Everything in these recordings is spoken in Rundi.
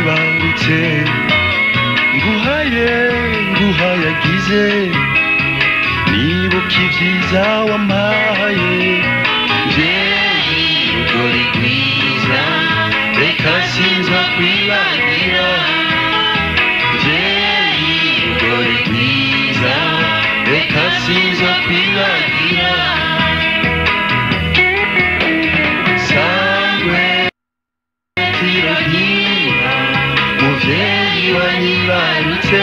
wibarutse nguhaye nguhayagize nibuka ibyiza wampaye mvyeyi rugori rwiza reka sinza kwibagira mvyeyi rugori rwiza reka sinza kwibagira sangwe tiragira muvyeyi wanyibarutse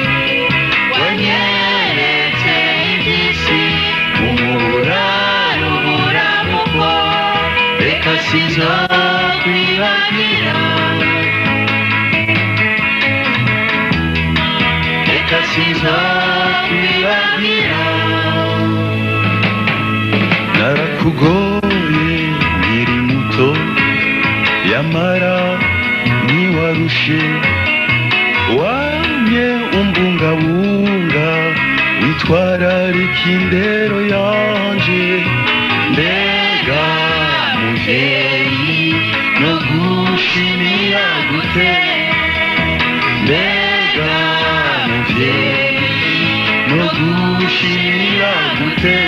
wanyeretse iby'isi umuraro buramuko reka sinzokwibagira reka sinzokwibagira narakugoye nkiri muto yamara ntiwarushe wamye umbungabunga witwararika indero yanje mbega muvyeyi no gushimira gute mbega muvyeyi no gushimira gute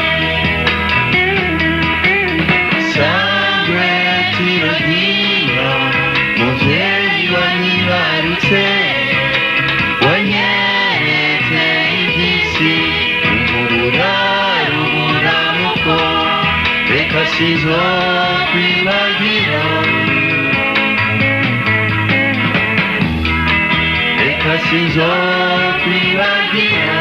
sangwe tiragira muvyeyi wanyibarutse wanyeretse iby'isi umuraro buramuko reka sinzokwibagira reka sinzokwibagira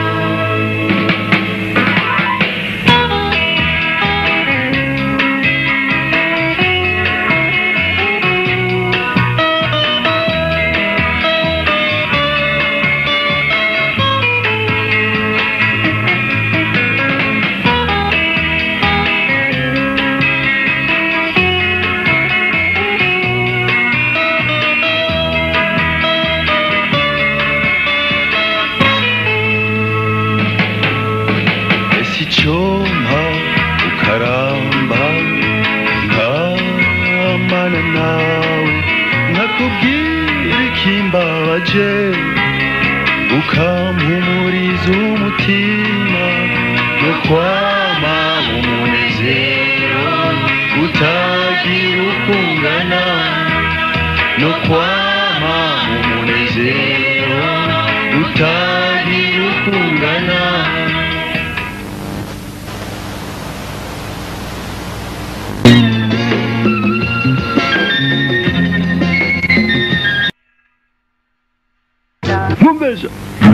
ese icyompa ukaramba nkamana nawe nkakubwira ikimbabaje ukampumuriza umutima no kwama umunezero utagira ukungana no kwama umunezero utagira ukungana Mumbesha.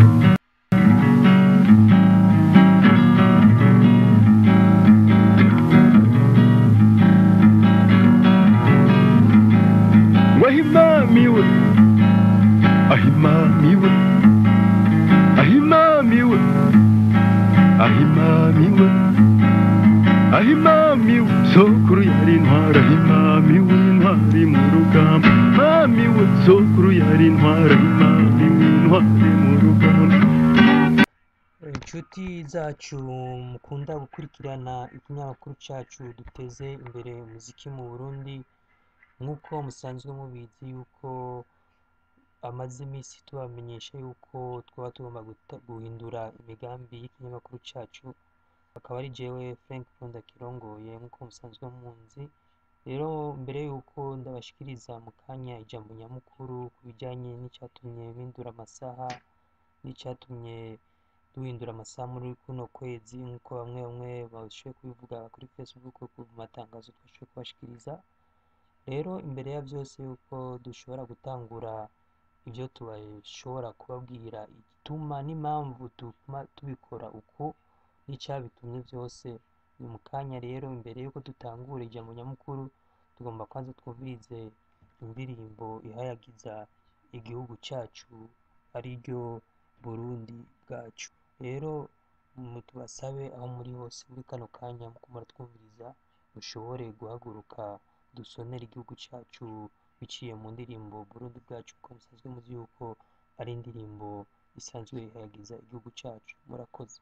Wahimamiwe. Ahimamiwe. Ahimamiwe. Ahimamiwe. Ahimamiwe. Sokuru yari intwara ahimamiwe intwari mu rugamba. Mamiwe sokuru yari intwara ahimamiwe intwari mu rugamba. inshuti zacu mukunda gukurikirana ikinyamakuru cyacu duteze imbere umuziki mu burundi nk'uko musanzwe mubizi yuko amaze iminsi tubamenyesha yuko twaba tugomba guta- guhindura imigambi y'ikinyamakuru cyacu akaba ari jewe frank punda kirongoye nk'uko musanzwe munzi rero mbere yuko ndabashikiriza mu kanya ijambo nyamukuru ku bijyanye n'icyatumye mpindura amasaha n'icyatumye duhindura amasaha muri kuno kwezi nk'uko bamwe bamwe bashoboye kubivuga kuri facebook ku matangazo twashoboye kubashikiriza rero imbere ya byose yuko dushobora gutangura ibyo tubashobora kubabwira igituma n'impamvu tuma tubikora uko n'icyabitumye byose ni mu kanya rero imbere yuko dutangura ijambo nyamukuru tugomba kwanza twumvirize indirimbo ihayagiza igihugu cyacu ari ryo burundi bwacu rero mu tubasabe aho muri hose muri kano kanya muko muratwumviriza mushobore guhaguruka dusonera igihugu cyacu biciye mu ndirimbo burundi bwacu kuko musanzwe muzi yuko ari indirimbo isanzwe ihayagiza igihugu cyacu murakoze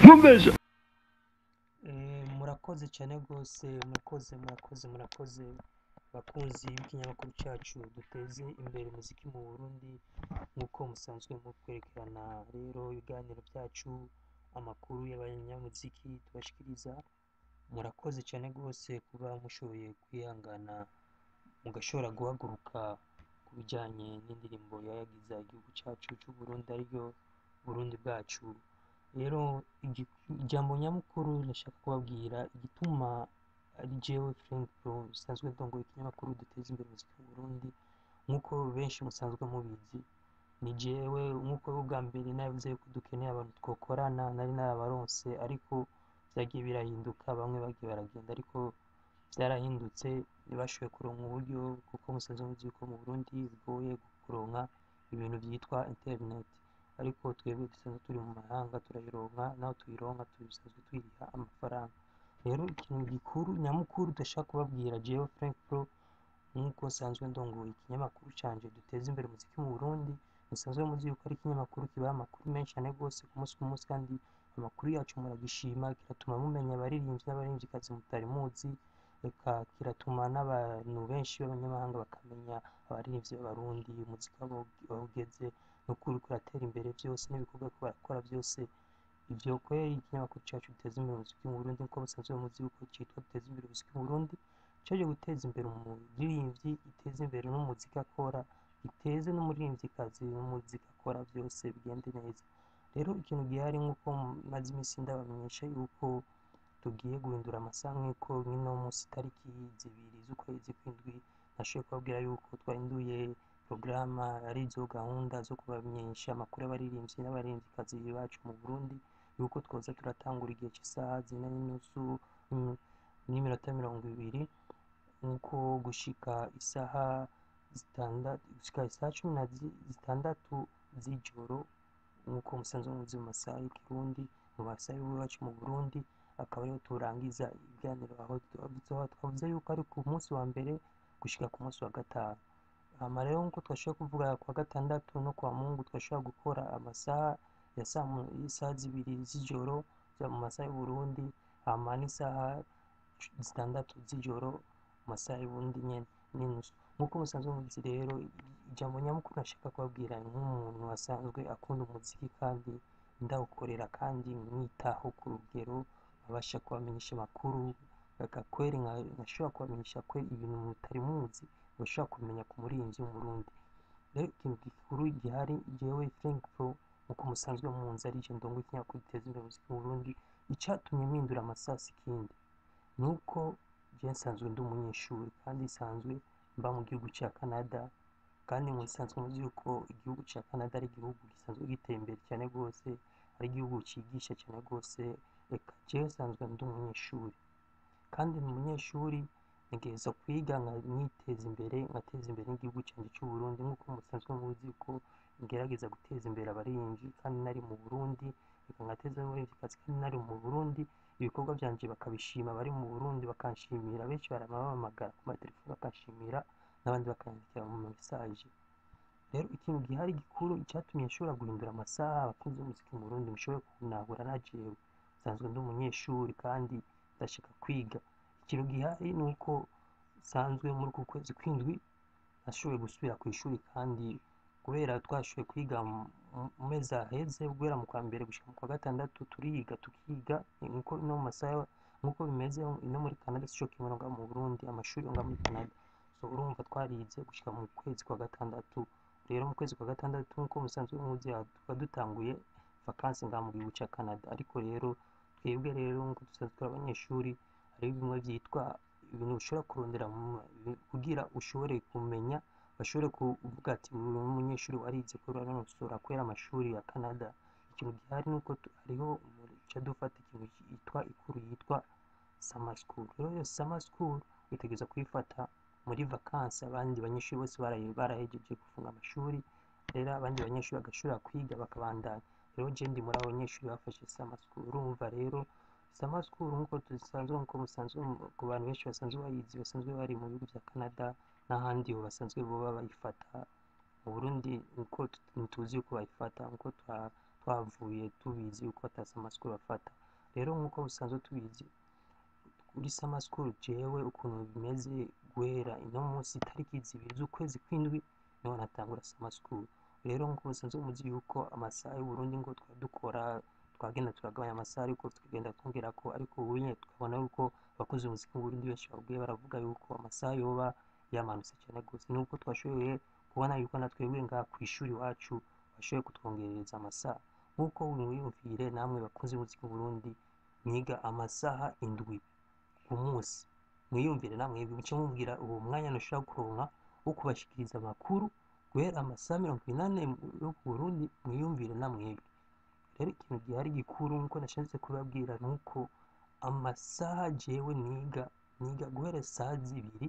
nkumbesha Eh, murakoze cyane rwose murakoze murakoze murakoze bakunzi b'ikinyamakuru cyacu duteze imbere umuziki mu Burundi nk'uko musanzwe mukwerekana rero ibiganiro byacu amakuru y'abanyamuziki tubashikiriza murakoze cyane rwose kuba mushoboye kwihangana mugashobora guhaguruka ku bijyanye n'indirimbo yayagiza igihugu cyacu cy'u Burundi ariryo Burundi bwacu rero igi- ijambo nyamukuru ndashaka kubabwira igituma ari jewe Frank Pro bisanzwe ndongoye ikinyamakuru duteza imbere umuziki mu Burundi nk'uko benshi musanzwe mubizi ni jewe nk'uko ubwa mbere navuze yuko dukeneye abantu twokorana nari narabaronse ariko byagiye birahinduka bamwe bagiye baragenda ariko byarahindutse ntibashoboye kuronka uburyo kuko musanzwe muzi yuko mu Burundi bigoye kuronka ibintu byitwa internet ariko twebwe dusanzwe turi mu mahanga turayironka naho tuyironka tubisanzwe twiriha amafaranga rero ikintu gikuru nyamukuru ndashaka kubabwira jewe Frank Pro nk'uko nsanzwe ndongoye ikinyamakuru canje duteza imbere umuziki mu Burundi musanzwe muzi yuko ari ikinyamakuru kibaha amakuru menshi cyane rwose ku munsi ku munsi kandi amakuru yacu muragishima kiratuma mumenya abaririmbyi n'abaririmbyikazi mutari muzi reka kiratuma n'abantu benshi b'abanyamahanga bakamenya abaririmbyi b'abarundi umuziki wabo aho ugeze n'ukuri kuratera imbere byose n'ibikorwa ko barakora byose ivyo kweri ikinyamakuru cacu giteza imbere umuziki mu Burundi nk'uko musanzwe muzi yuko citwa duteza imbere umuziki mu Burundi caje guteza imbere umuririmbyi giteza imbere n'umuziki akora giteze n'umuririmvyikazi n'umuziki akora byose bigende neza rero ikintu gihari nk'uko maze iminsi ndabamenyesha yuko tugiye guhindura amasaha nk'uko nk'ino munsi itariki zibiri z'ukwezi kw'indwi nashoboye kubabwira yuko twahinduye porogaramu arizo gahunda zo kubamenyesha amakuru y'abaririmbyi n'abaririmvyikazi bacu mu Burundi yuko twoza turatangura igihe cy'isaha zine n'inusu mm, n'iminota mirongo ibiri nk'uko gushika isaha zitandatu gushika isaha cumi na zi- zitandatu z'ijoro nk'uko musanzwe muzi mu masaha y'ikirundi mu masaha y'iwacu mu Burundi akaba ariho turangiza ibiganiro aho twavuze twavuze yuko ari ku munsi wa mbere gushika ku munsi wa gatanu hama rero nk'uko twashobora kuvuga ku wa gatandatu no ku wa mungu twashobora gukora amasaha ya saa mu- y'isaha zibiri z'ijoro za mu masaha y'u Burundi hama n'isaha zitandatu z'ijoro mu masaha y'ubundi nyene n'inusu nk'uko musanzwe muzi rero ijambo nyamukuru nashaka kubabwira nk'umuntu asanzwe akunda umuziki kandi ndawukorera kandi mwitaho ku rugero nkabasha kubamenyesha amakuru agakweri nkashobora kubamenyesha kwe ibintu mutari muzi bashobora kumenya ku muririmbyi w'umurundi rero ikintu gikuru gihari jewe Frank Pro nk'uko musanzwe munzi ari je ndongo ikinyamakuru giteza imbere umuziki mu Burundi icatumye mpindura amasaha si ikindi nuko je nsanzwe ndi umunyeshuri kandi nsanzwe mba mu gihugu ca Canada kandi musanzwe muzi yuko igihugu ca Canada ari igihugu gisanzwe giteye imbere cyane rwose ari igihugu cigisha cyane rwose reka jewe nsanzwe ndi umunyeshuri kandi ni umunyeshuri ntegereza kwiga nkiteza imbere ngateza imbere n'igihugu cyanjye cy'u Burundi nk'uko musanzwe muzi ko ngerageza guteza imbere abaririmbyi kandi nari mu Burundi reka ngateza n'umuririmvyikazi kandi nari mu Burundi ibikorwa byanje bakabishima bari mu Burundi bakanshimira benshi baramamagara ku matelefoni bakanshimira n'abandi bakanyandikira mu message rero ikintu gihari gikuru icyatumye nshobora guhindura amasaha abakunzi b'umuziki mu Burundi mushobore kunahura na jewe nsanzwe ndi umunyeshuri kandi ndashaka kwiga ikintu gihari ni uko nsanzwe muri uku kwezi kw'indwi nashoboye gusubira ku ishuri kandi kubera twashoboye kwiga mu- mu mezi aheze guhera mu kwa mbere gushika mu kwa gatandatu turiga tukiga nkuko no mu masaha nkuko bimeze no muri Canada sico kimwe no ngaha mu Burundi amashuri yo ngaha muri Canada so urumva twarize gushika mu kwezi kwa gatandatu rero mu kwezi kwa gatandatu nkuko musanzwe muzi tuba dutanguye vacances ngaha mu gihugu ca Canada ariko rero twebwe rero nkuko dusanzwe turi abanyeshuri hari bimwe vyitwa ibintu ushobora kurondera mu- kugira ushobore kumenya bashobore kuvuga ati uyu umunyeshuri warize ko uranonosora kubera amashuri ya Canada ikintu gihari ni uko tu- hariho duca dufata ikintu yitwa ikuru yitwa summer school rero iyo summer school witegereza kuyifata muri vacances abandi banyeshuri bose baraye- barahejeje gufunga amashuri rero abandi banyeshuri bagashobora kwiga bakabandanya rero je ndi muri abo banyeshuri bafashe summer school urumva rero summer school nk'uko dusanzwe nk'uko musanzwe mu- ku bantu benshi basanzwe bayizi basanzwe bari mu bihugu bya Canada n'ahandi ho basanzwe boba bayifata mu Burundi nkuko tu- ntituzi uko bayifata nkuko twa- twavuye tubizi yuko ata summer school bafata rero nk'uko busanzwe tubizi kuri summer school jewe ukuntu bimeze guhera ino munsi itariki zibiri z'ukwezi kw'indwi niho natangura summer school rero nk'uko musanzwe muzi yuko amasaha y'uburundi ngo twari dukora twagenda turagabanya amasaha ariko tukagenda twongera ko ariko ubu nyine tukabona yuko abakozi b'umuziki mu Burundi benshi babwiye baravuga yuko amasaha yoba yamanutse cyane rwose nubwo twashoboye kubona yuko na twebwe ngaha ku ishuri iwacu bashoboye kutwongerereza amasaha nk'uko wiyumvire namwe bakunze umuziki mu Burundi mwiga amasaha indwi ku munsi mwiyumvire namwe muce mubwira uwo mwanya ntushobora kuronka wo kubashikiriza amakuru guhera amasaha mirongo inani yo ku Burundi mwiyumvire namwebwe rero ikintu gihari gikuru nk'uko nashatse kubabwira ni uko amasaha jewe niga niga guhera saa zibiri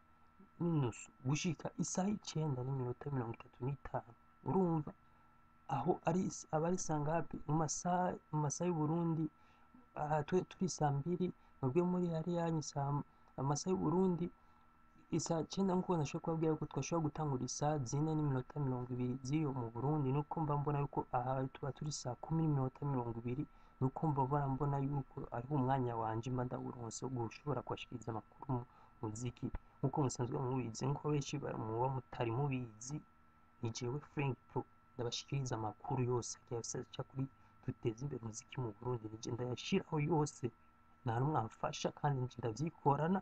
n'inusu gushika isaha icenda n'iminota mirongo itatu n'itanu urumva aho ari aba ari saa ngapi mu masaha mu masaha y'uburundi aha twe turi saa mbiri mwebwe muri hariya yanyu saa amasaha y'uburundi isaa cyenda nk'uko nashobora kubabwira yuko twashobora gutangura isaa zine n'iminota mirongo ibiri z'iyo mu burundi nuko mba mbona yuko aha tuba turi saa kumi n'iminota mirongo ibiri nuko mba mbona mbona yuko ari umwanya wanje mba ndawuronse wo gushobora kubashikiriza amakuru mu muziki nk'uko musanzwe mubizi nk'uko benshi ba- muba mutari mubizi ni jewe Frank Pro ndabashikiriza amakuru yose agiye aca kuri duteze imbere umuziki mu Burundi nije ndayashiraho yose nta n'umwe amfasha kandi nje ndavyikorana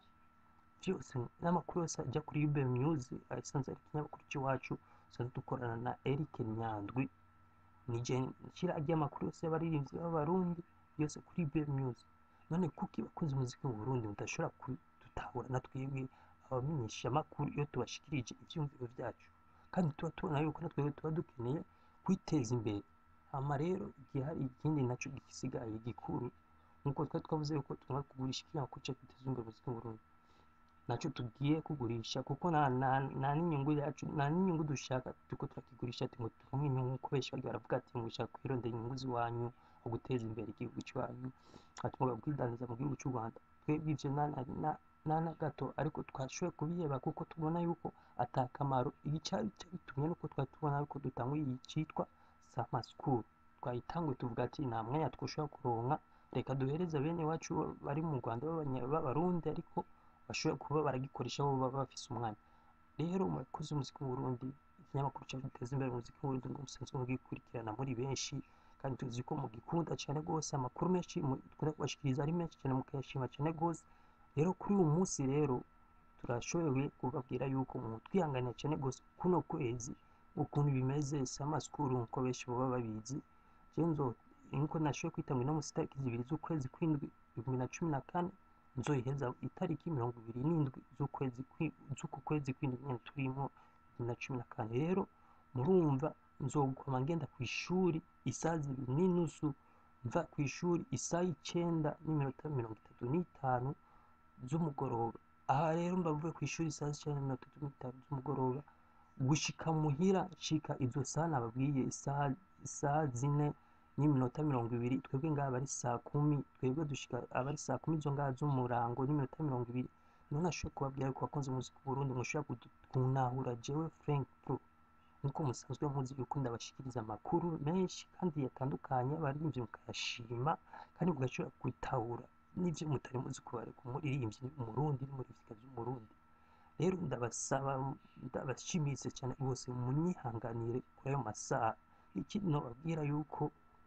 byose n'amakuru yose ajya kuri Ube Music asanzwe ari ikinyamakuru cy'iwacu dusanzwe dukorana na Eric Nyandwi nije nshyira ajya amakuru yose y'abaririmbyi b'abarundi yose kuri Ube Music none kuki bakunze umuziki mu Burundi mudashobora kudutahura na twebwe abamenyesha amakuru iyo tubashikirije ivyumviro byacu kandi tuba tubona yuko na twebwe tuba dukeneye kwiteza imbere hama rero igihe hari ikindi naco gisigaye gikuru nk'uko twari twavuze yuko tugomba kugurisha ikinyamakuru cyo kwiteza imbere umuziki mu Burundi nacyo tugiye kugurisha kuko nta nta nta n'inyungu yacu nta n'inyungu dushaka turiko turakigurisha ati ngo turonke inyungu kuko benshi bagiye baravuga ati mushaka kwirondera inyungu z'iwanyu mu guteza imbere igihugu cy'iwanyu ati mugabo kwidandaza mu gihugu cy'u Rwanda twebwe ivyo nta na na nta na gato ariko twashoboye kubiheba kuko tubona yuko ata kamaro icari bitumye nuko twari tubona yuko dutanguye iyi citwa Summer School twayitanguye tuvuga ati nta mwanya twoshobora kuronka reka duhereze bene iwacu bari mu Rwanda b'abanya- b'abarundi ariko bashobora kuba baragikoresha bo baba bafise umwanya rero murakoze umuziki mu Burundi ikinyamakuru cyacu giteza imbere umuziki mu Burundi ngo musanzwe mugikurikirana muri benshi kandi tuzi ko mugikunda cyane rwose amakuru menshi mu- dukunda kubashikiriza ari menshi cyane mukayashima cyane rwose rero kuri uyu munsi rero turashoboye kubabwira yuko mu twihanganira cyane rwose kuno kwezi ukuntu bimeze summer school nkuko benshi baba babizi je nzo nkuko nashoboye kwitanga ino munsi itariki zibiri z'ukwezi kw'indwi bibiri na cumi na kane nzoyiheza itariki mirongo ibiri n'indwi z'ukwezi kwi- z'uku kwezi kw'indwi nyene turimo bibiri na cumi na kane rero murumva nzoguma ngenda ku ishuri isaha zibiri n'inusu mva ku ishuri isaha icenda n'iminota mirongo itatu n'itanu z'umugoroba aha rero mba mvuye ku ishuri isaha icenda n'iminota itatu n'itanu z'umugoroba gushika muhira nshika izo saha nababwiye isaha isaha zine n'iminota mirongo ibiri twebwe ngaha aba ari saa kumi twebwe dushika aba ari saa kumi izo ngaha z'umurango n'iminota mirongo ibiri niho nashoboye kubabwira yuko abakunzi b'umuziki mu Burundi mushobora kudu- kuntahura jewe Frank Pro nk'uko musanzwe muzi yuko ndabashikiriza amakuru menshi kandi yatandukanye abaririmbyi mukayashima kandi mugashobora gutahura n'ivyo mutari muzi ku bari- ku muririmbyi umurundi n'umuririmvyikazi w'umurundi rero ndabasaba ndabashimitse cyane rwose munyihanganire kuri ayo masaha ikindi nobabwira yuko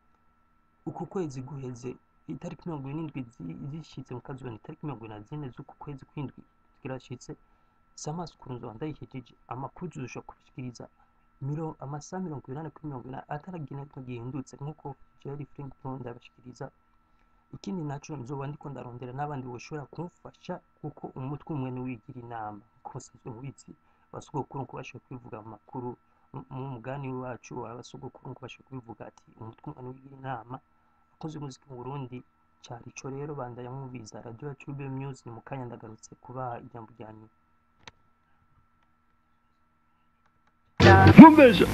uku kwezi guheze itariki mirongo irindwi zi- zishitse mukazibona itariki mirongo ine na zine z'uku kwezi kw'indwi zirashitse summer school nzoba ndayihejeje amakuru tuzoshobora kubishikiriza miro- amasaha mirongo inani kuri mirongo inani ataragira na kimwe gihindutse nk'uko Jerry Frank Pro ndabashikiriza ikindi naco nzoba ndiko ndarondera n'abandi boshobora kumfasha kuko umutwe umwe niwigira inama nkuko musanzwe mubizi abasogokuru nkuko bashoboye kubivuga mu makuru mu- mu mugani wacu abasogokuru nkuko bashoboye kubivuga ati umutwe umwe niwigira inama abakozi b'umuziki mu Burundi cari ico rero bandanya mwumviriza radio yacu Ube Music mu kanya ndagarutse kubaha ijambo rya nyuma nkumbesha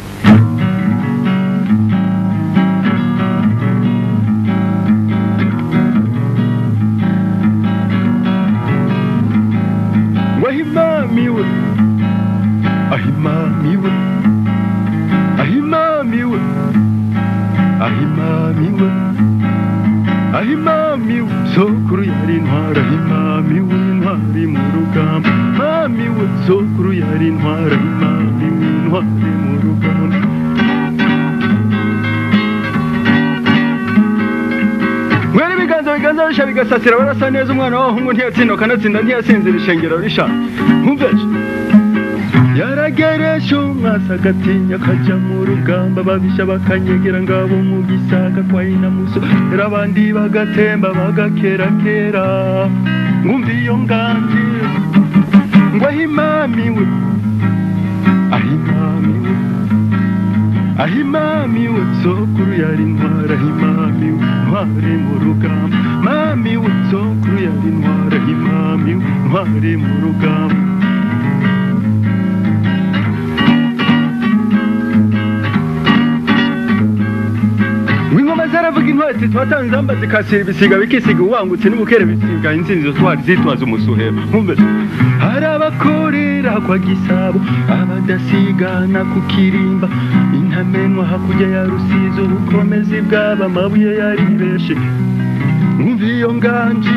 wahimamiwe ahimamiwe ahimamiwe ahimamiwe ahimami we sokuru yari intwara ahimami w'intwari mu rugamba mami we sokuru yari intwara ahimami w'intwari mu rugamba mwere ibiganza biganza bisha bigasasira barasa neza umwana w'abahungu ntiyatsinda kanatsinda ntiyasinzira ishengero risha nkumveje yarageresha umwasa agatinya akajya mu rugamba babisha bakanyegera ngabo mu gisaka kwa inamuso era abandi bagatemba bagakerakera ngumva iyo nganji ngo ahimami we ahimami we ahimami we sokuru yari intwara ahimami we ntware mu rugamba mami we sokuru yari intwara ahimami we ntware mu rugamba Wingoma zaravuga intwari twatanze zamba zikasira ibisiga bikisiga uwangutse n'ubukere bisiga insinzi zo twari zitwaza umusuhema nkumve hari abakorera kwa gisabo abadasigana ku kirimba intamenwa hakurya ya rusizi ubukomezi bw'aba amabuye yari benshi nkumva iyo nganji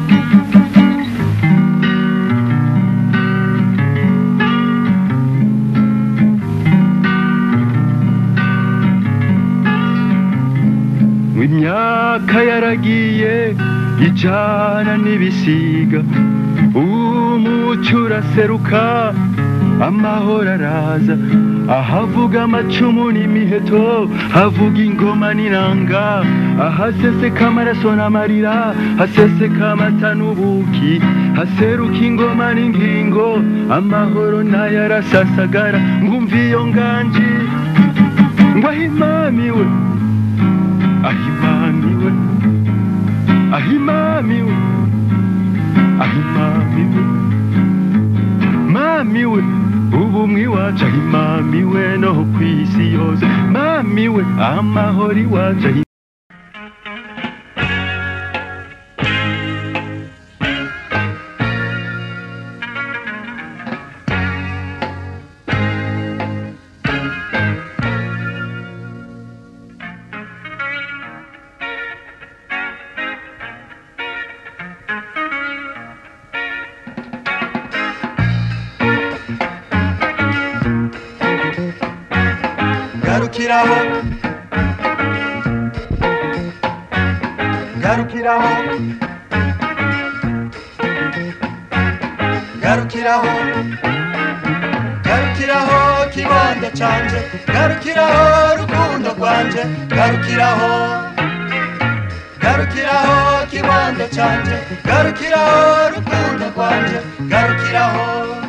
imyaka yaragiye ijana n'ibisiga umucyo uraseruka amahoro araza ahavuga amacumu n'imiheto havuga ingoma n'inanga ahaseseka amaraso n'amarira haseseka amata n'ubuki haseruka ingoma n'ingingo amahoro nayo arasasagara ngumva iyo nganji ngo ahimami we ahimamiwe ahimamiwe ahimamiwe mamiwe ubumwe iwacu ahimamiwe no ku isi yose mamiwe amahoro iwacu ahi- garukiraho garukiraho garukiraho garukiraho kibondo canje garukiraho rukundo rwanje garukiraho garukiraho kibondo canje garukiraho rukundo rwanje garukiraho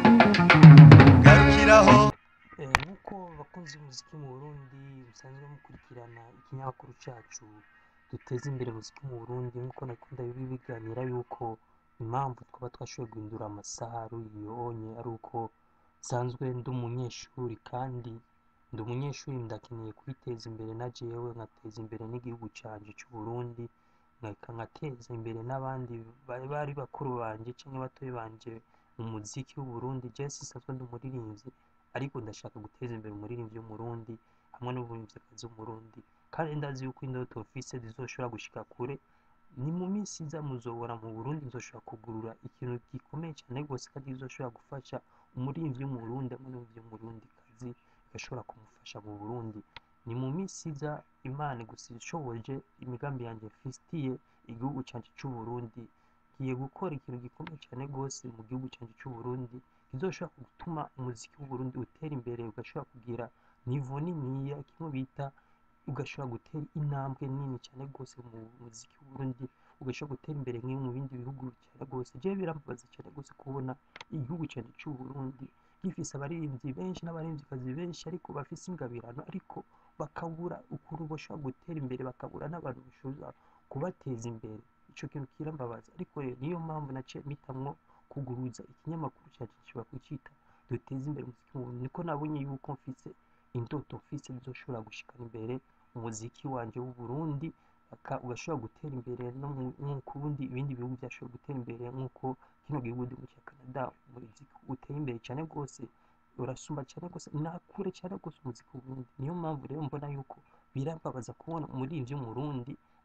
garukiraho Eh, nk'uko abakunzi b'umuziki mu Burundi musanzwe mukurikirana ikinyamakuru cyacu duteza imbere umuziki mu Burundi nk'uko nakunda bibiganira yuko impamvu twaba twashoboye guhindura amasaha ari uyonye ari uko nsanzwe ndi umunyeshuri kandi ndi umunyeshuri ndakeneye kwiteza imbere na jewe nkateza imbere n'igihugu canje cy'u Burundi nkaka nkateza imbere n'abandi bari bari bakuru banje cyangwa batoyi banje mu muziki w'u Burundi je sinsanzwe ndi umuririmbyi ariko ndashaka guteza imbere umuririmbyi w'umurundi hamwe n'umuririmbyikazi w'umurundi kandi ndazi yuko indoto mfise zizoshobora gushika kure ni mu minsi iza muzobora mu burundi nzoshobora kugurura ikintu gikomeye cyane rwose kandi kizoshobora gufasha umuririmbyi w'umurundi hamwe n'umuririmbyi w'umurundikazi bigashobora kumufasha mu burundi ni mu minsi iza imana gusa ishoboje imigambi yanjye mfitiye igihugu cyanjye cy'u Burundi ngiye gukora ikintu gikomeye cyane rwose mu gihugu cyanjye cy'u Burundi kizoshobora gutuma umuziki w'u Burundi utera imbere ugashobora kugira nivo niniya kimwe bita ugashobora gutera intambwe nini cyane rwose mu muziki w'u Burundi ugashobora gutera imbere nk'iyo mu bindi bihugu cyane rwose jewe birambabaza cyane rwose kubona igihugu cyanjye cy'u Burundi gifise abaririmbyi benshi n'abaririmbyi benshi ariko bafise ingabirano ariko bakabura ukuntu bashobora gutera imbere bakabura n'abantu bashobora kubateza imbere ico kintu kirambabaza ariko rero niyo mpamvu naciye mpitamwo kuguruza ikinyamakuru cyacu gishobora kucita duteze imbere umuziki mu Burundi niko nabonye yuko mfise indoto mfise bizoshobora gushikana imbere umuziki wanje w'u Burundi aka ugashobora gutera imbere no mu- nk'uko ubundi ibindi bihugu byashobora gutera imbere nk'uko kino gihugu ndi cya Canada umuziki uteye imbere cyane rwose urasumba cyane rwose nakure cyane rwose umuziki w'u Burundi niyo mpamvu rero mbona yuko birambabaza kubona umuririmbyi w'umurundi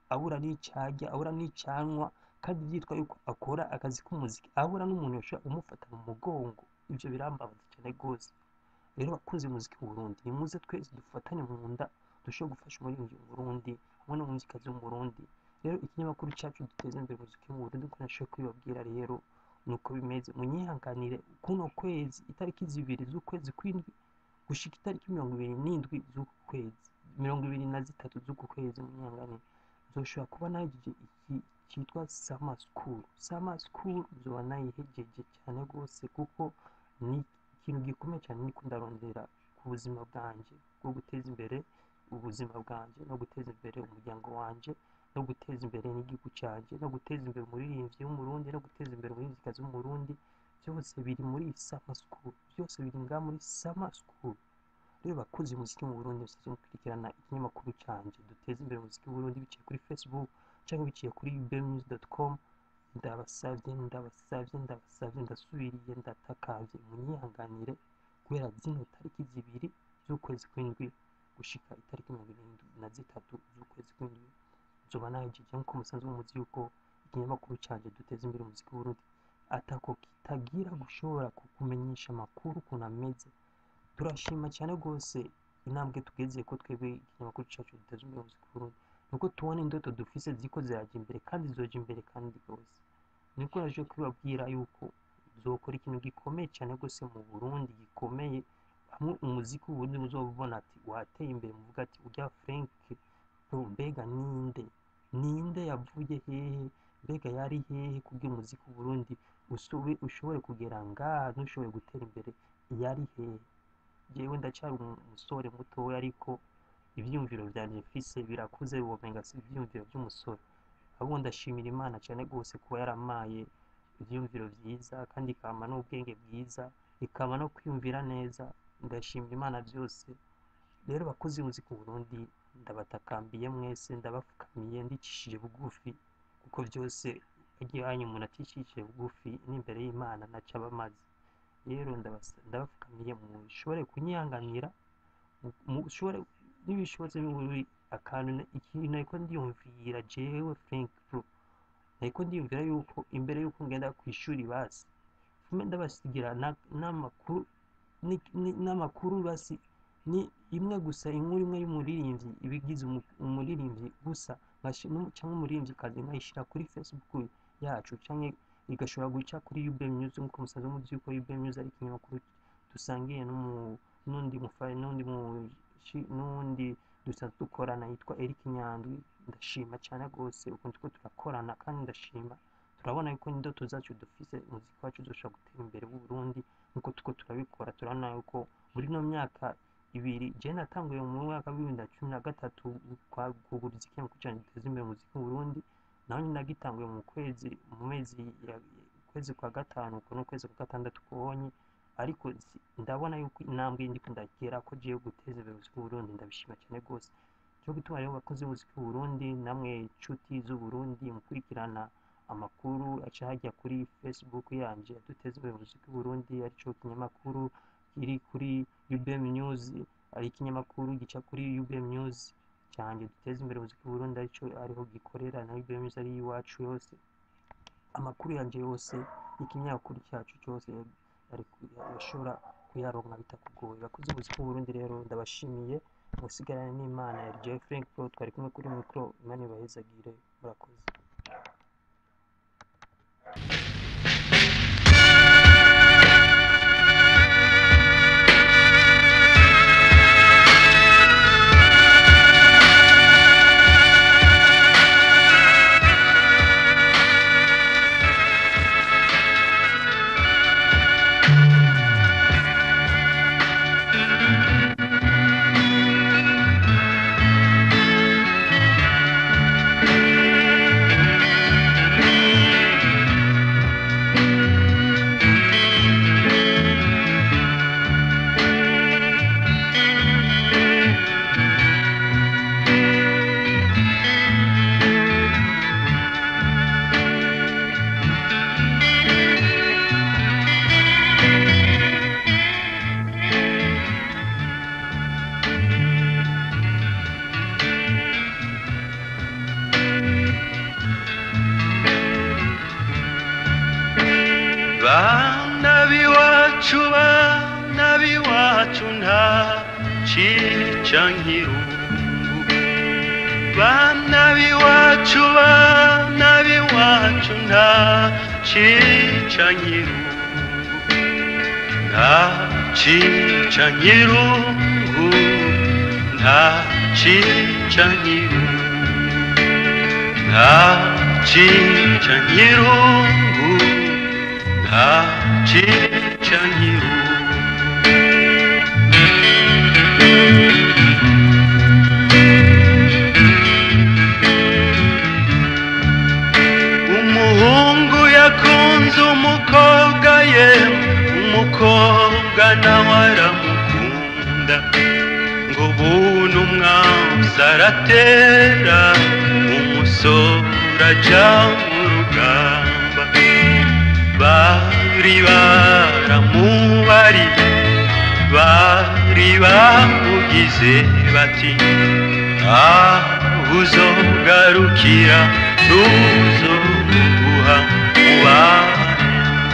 abura n'icarya abura n'icanwa kandi yitwa yuko akora akazi k'umuziki abura n'umuntu yoshobora kumufata mu mugongo ivyo birambabaza cyane rwose rero bakunze umuziki mu Burundi nimuze twese dufatane mu nda dushobore gufasha umuririmbyi mu Burundi hamwe n'umuzikazi wo mu Burundi rero ikinyamakuru cacu duteza imbere umuziki mu Burundi ko nashoboye kubibabwira rero nuko bimeze munyihanganire kuno kwezi itariki zibiri z'ukwezi kw'indwi gushika itariki mirongo ibiri n'indwi z'uku kwezi mirongo ibiri na zitatu z'uku kwezi munyihanganire nzoshobora kuba nahejeje iki cyitwa sama school sama school nzoba nayihejeje cyane rwose kuko ni ikintu gikomeye cyane niko ndarondera ku buzima bwanje bwo guteza imbere ubuzima bwanje no guteza imbere umuryango wanje no guteza imbere n'igihugu cyanjye no guteza imbere umuririmbyi w'umurundi no guteza imbere umuririmbyikazi w'umurundi byose biri muri sama school byose biri ngaha muri sama school rero bakuze umuziki mu Burundi musaze mukurikirana ikinyamakuru cyanjye duteza imbere umuziki mu Burundi biciye kuri Facebook cyangwa biciye kuri ubnews.com ndabasavye ndabasavye ndabasavye ndasubiriye ndatakavye munyihanganire kubera zino tariki zibiri z'ukwezi kw'indwi gushika itariki mirongo irindwi na zitatu z'ukwezi kw'indwi nzoba nahejeje nk'uko musanzwe muzi yuko ikinyamakuru cyanjye duteza imbere umuziki mu Burundi atako kitagira gushobora kukumenyesha amakuru ukuntu ameze turashima cyane rwose intambwe tugeze ko twebwe ikinyamakuru cyacu duteza imbere umuziki mu Burundi nuko tubona indoto dufise ziko zirajya imbere kandi zoja imbere kandi rwose niko naje kubabwira yuko zokora ikintu gikomeye cyane rwose mu Burundi gikomeye hamwe umuziki w'uburundi muzobona ati wateye imbere muvuga ati urya Frank bro mbega ninde ninde yavuye hehe mbega yari hehe kubwira umuziki w'uburundi usobe ushobore kugera ngaha ntushobore gutera imbere yari hehe jewe ndacyari umusore mutoya ariko ivyiyumviro vyanje mfise birakuze womenga si ivyiyumviro vy'umusore ahubwo ndashimira imana cyane rwose kuba yaramaye ivyiyumviro vyiza kandi ikama n'ubwenge bwiza ikama no kwiyumvira neza ndashimira imana byose rero bakozi b'umuziki mu Burundi ndabatakambiye mwese ndabapfukamiye ndicishije bugufi kuko byose igihanyu umuntu atishishije bugufi n'imbere y'imana naca abamaze rero ndabasa- ndabapfukamiye mushobore kunyihanganira mu- mushobore n'ibishobotse biburi akantu na- ikintu ariko ndiyumvira jewe Frank Pro ariko ndiyumvira yuko imbere yuko ngenda ku ishuri basi mbe ndabasigira na- n'amakuru ni- ni- n'amakuru basi ni imwe gusa inkuru imwe y'umuririmbyi ibigize umu- umuririmbyi gusa nkashi- n'umu- cyangwa umuririmbyikazi nkayishyira kuri facebook yacu cyangwa igashobora guca kuri UB News nk'uko musanzwe muzi yuko UB News ari ikinyamakuru dusangiye n'umu- n'undi mufa- n'undi mu- shi- n'undi dusanzwe dukorana yitwa Eric Nyandwi ndashima cyane rwose ukuntu turiko turakorana kandi ndashima turabona yuko indoto zacu dufise umuziki wacu uzoshobora gutera imbere w'u Burundi nk'uko turiko turabikora turabona yuko muri ino myaka ibiri je natanguye mu mwaka w'ibihumbi bibiri na cumi na gatatu kwa- kuguriza ikinyamakuru canje giteza imbere umuziki mu Burundi naho nyine nagitanguye mu kwezi mu mezi ya- ukwezi kwa gatanu uko n'ukwezi kwa gatandatu kubonye ariko si- ndabona yuko intambwe ndiko ndagera ko giye guteza imbere umuziki w'u Burundi ndabishima cyane rwose cyo gutuma rero abakozi b'umuziki w'u Burundi namwe inshuti z'u Burundi mukurikirana amakuru aca hajya kuri Facebook yanje duteza imbere umuziki w'u Burundi arico kinyamakuru kiri kuri UBM News ari ikinyamakuru gica kuri UBM News cyanjye duteza imbere umuziki w'u Burundi arico ariho gikorera na UBM News ari iwacu yose amakuru yanje yose ikinyamakuru cyacu cyose ari ku- yashobora kuyaronka bitakugoye bakoze umuziki w'u Burundi rero ndabashimiye musigarane n'Imana ya Jeff Frank Pro twari kumwe kuri micro Imana ibahezagire murakoze Thank b'iwacu bana b'iwacu nta cica nkirungu bana b'iwacu bana b'iwacu nta cica nkirungu nta cica nkirungu nta cica nkirungu nta cica nkirungu nta cica nkirungu umuhungu yakunze umukobwa ye umukobwa nawe aramukunda ngo buntu umwanzi aratera umusore aja mu rugamba bari baramubari bari bamugize bati aho uzogarukira tuzomuguha mubane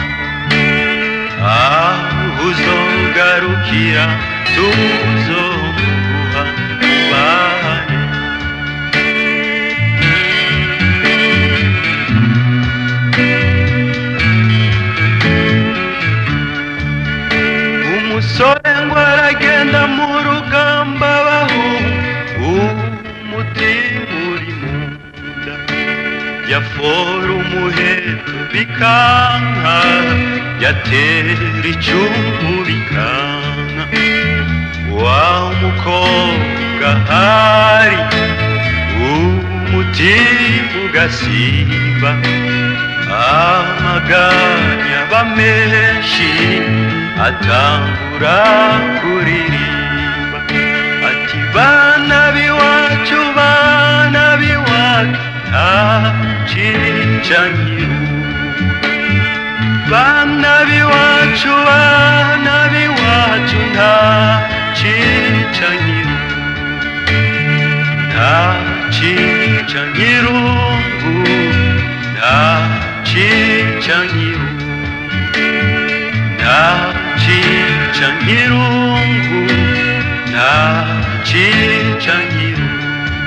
aho uzogarukira tuzomuguha mubane umusore ngo aragenda mu rugamba bahu umutima uri mu nda yafora umuheto bikanka yatera icumu bikanka wa mukobwa hari umutima ugasimba amaganya aba menshi atangura kuririmba ati bana b'iwacu bana b'iwacu nta cica nkirungu bana b'iwacu bana b'iwacu nta cica nkirungu nta cica nkirungu nta cica nkirungu nta cica nkirungu nta cica nkirungu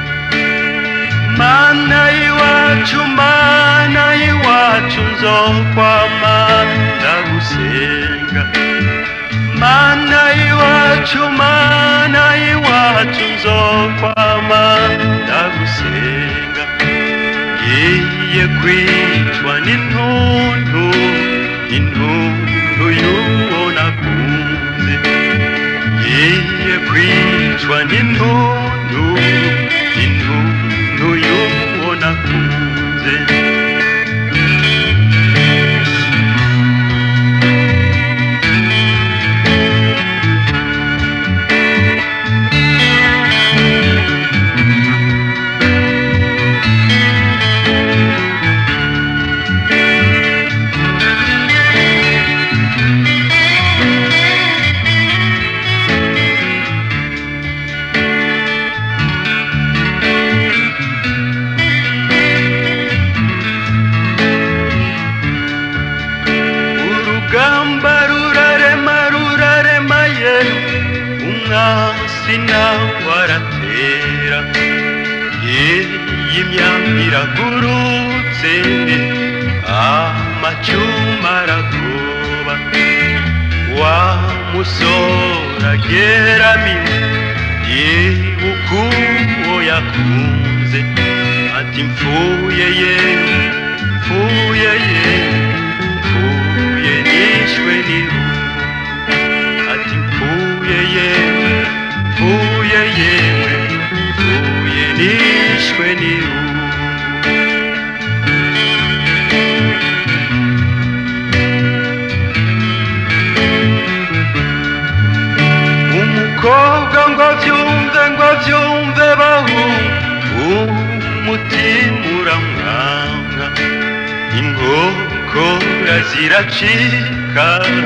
mana y'iwacu mana y'iwacu nzokwama ndagusenga mana y'iwacu mana y'iwacu nzokwama ndagusenga ngiye kwicwa n'intuntu intuntu y'uwo nakunze ngiye kwicwa n'intuntu intuntu y'uwo nakunze urugamba rurarema rurarema ye umwasi nawe aratera iyi myambi iragurutse amacuma aragoba wa musore ageramiwe yibuka uwo yakunze ati mfuye ye mfuye ye mfuye nishwe n'irungu ati mfuye ye mfuye yewe mfuye nishwe n'irungu umukobwa ngo abyumve ngo abyumve bahu umutima uramwanga inkokora ziracika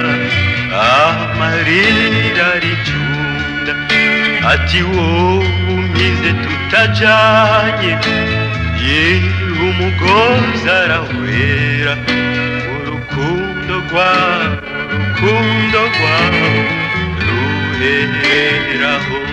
amarira aricunda ati wowe umize tutajanye yewe umugozi arawera urukundo rwawe urukundo rwawe ruheraho